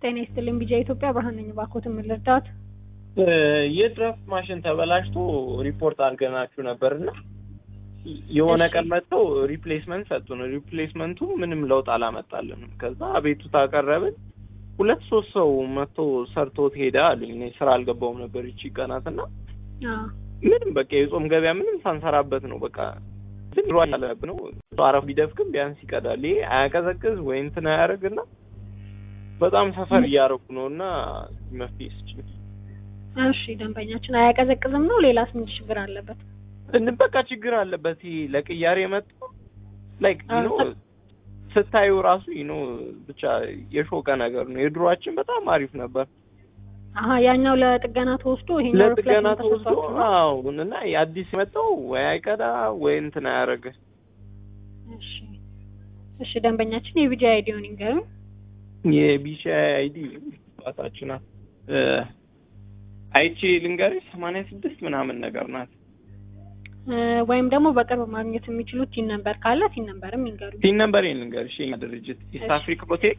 ጤና ይስጥልኝ ቢጃ ኢትዮጵያ ብርሃን ነኝ። እባክዎት ምን ልርዳዎት? የድራፍት ማሽን ተበላሽቶ ሪፖርት አድርገናችሁ ነበርና የሆነ እሺ። ቀን መጥተው ሪፕሌስመንት ሰጡን። ሪፕሌስመንቱ ምንም ለውጥ አላመጣልንም። ከዛ አቤቱታ አቀረብን። ሁለት ሶስት ሰው መጥቶ ሰርቶት ሄደ አሉኝ። እኔ ስራ አልገባውም ነበር ይቺ ቀናትና አዎ ምንም በቃ የጾም ገበያ ምንም ሳንሰራበት ነው በቃ ግን ሮ ያለብ ነው አረፍ ቢደፍቅም ቢያንስ ይቀዳል። ይሄ አያቀዘቅዝ ወይ እንትን አያደርግና በጣም ሰፈር እያደረኩ ነው እና መፍትሄ ስጭኝ። እሺ ደንበኛችን አያቀዘቅዝም ነው ሌላስ ምን ችግር አለበት? እን- በቃ ችግር አለበት። ይሄ ለቅያሬ የመጣው ላይክ ዩ ኖ አዎ። ስታዩ ራሱ ዩ ኖ ብቻ የሾቀ ነገር ነው። የድሮአችን በጣም አሪፍ ነበር። አሀ ያኛው ለጥገና ተወስዶ ይሄኛው ለጥገና ሪፕሌስመንት ተወስዶ ተሰጥቷችሁ ነው? አዎ እና የአዲስ የመጣው ወይ አይቀዳ ወይ እንትን አያደርግ። እሺ እሺ ደንበኛችን የቢጃ አይዲውን ይንገሩን። የቢሻ አይዲ ባታችን ናት እ አይቼ ልንገርሽ ሰማንያ ስድስት ምናምን ነገር ናት። እ፣ ወይም ደግሞ በቅርብ ማግኘት የሚችሉት ቲን ነምበር ካለ ቲን ነምበርም ይንገሩኝ። ቲን ነምበር ልንገርሽ የኛ ድርጅት ኢስት እሺ። አፍሪካ ሆቴል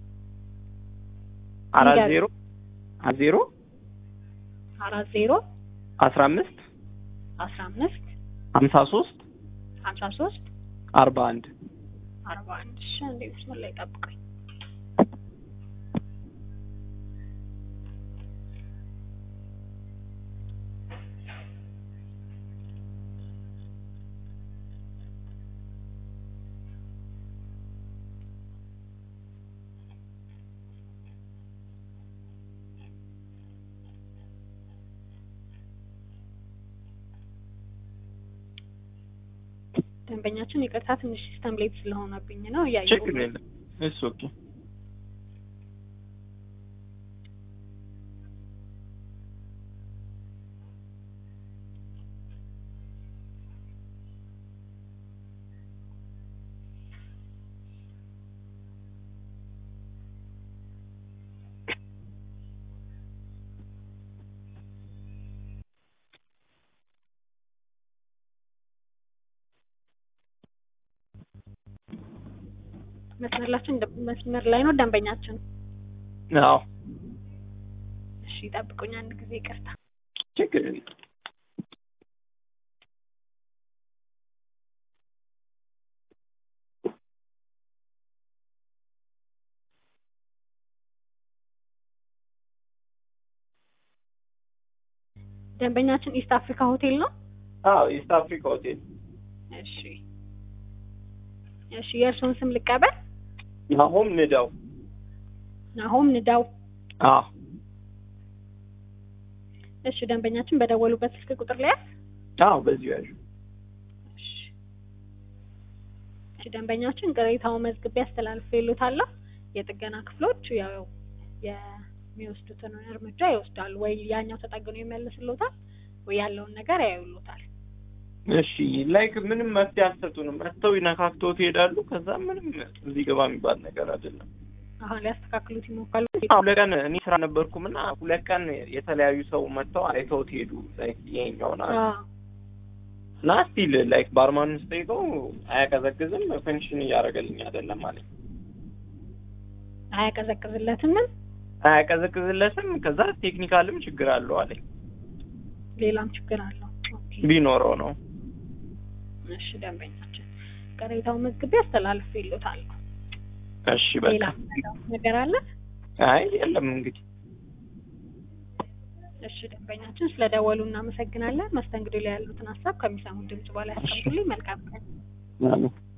አራት ንገሪኝ። ዜሮ አራት ዜሮ አራት ዜሮ አስራ አምስት አስራ አምስት ሀምሳ ሶስት ሀምሳ ሶስት አርባ አንድ አርባ አንድ እሺ አንዴ መስመር ላይ ጠብቀኝ። ደንበኛችን ይቅርታ ትንሽ ሲስተም ሌት ስለሆነብኝ ነው እያየሁ ችግር ነው። የለም እሱ ኦኬ መስመርላችን መስመር ላይ ነው ደንበኛችን። አዎ እሺ ጠብቁኝ አንድ ጊዜ ይቅርታ። ችግር የለም ደንበኛችን ኢስት አፍሪካ ሆቴል ነው። አዎ ኢስት አፍሪካ ሆቴል እሺ እሺ የእርስዎን ስም ልቀበል። ናሆም ንዳው ናሆም ንዳው። አዎ እሺ ደንበኛችን በደወሉበት ስልክ ቁጥር ላይ ያዝ። አዎ በዚሁ ያዡ እሺ እሺ ደንበኛችን ቅሬታውን መዝግቤ አስተላልፌልዎታለሁ። የጥገና ክፍሎች ያው የሚወስዱትን እርምጃ ይወስዳሉ። ወይ ያኛው ተጠግኖ ይመልስልዎታል፣ ወይ ያለውን ነገር ያዩልዎታል። እሺ ላይክ ምንም መፍትሄ አልሰጡንም። መጥተው ይነካክተውት ይሄዳሉ። ከዛ ምንም እዚህ ገባ የሚባል ነገር አይደለም። አሁን ሊያስተካክሉት ይሞክራሉ። አዎ፣ ሁለት ቀን እኔ ስራ ነበርኩም እና ሁለት ቀን የተለያዩ ሰው መጥተው አይተውት ሄዱ። ላይክ ይሄኛውን አለ አዎ እና ስቲል ላይክ ባርማን ስጠይቀው አያቀዘቅዝም፣ ፈንክሽን እያደረገልኝ አይደለም ማለት አያቀዘቅዝለትም። ምን አያቀዘቅዝለትም። ከዛ ቴክኒካልም ችግር አለው አለኝ። ሌላም ችግር አለው። ኦኬ ቢኖረው ነው። እሺ ደንበኛችን ቅሬታውን መዝግቤ አስተላልፌልዎታለሁ። እሺ በቃ ሌላ ነገር አለ? አይ የለም እንግዲህ እሺ ደንበኛችን ስለደወሉ እናመሰግናለን። መስተንግዶ ላይ ያሉትን ሀሳብ ከሚሰሙት ድምጽ በላይ ያስቀምጡልኝ። መልካም ቀን። አሜን።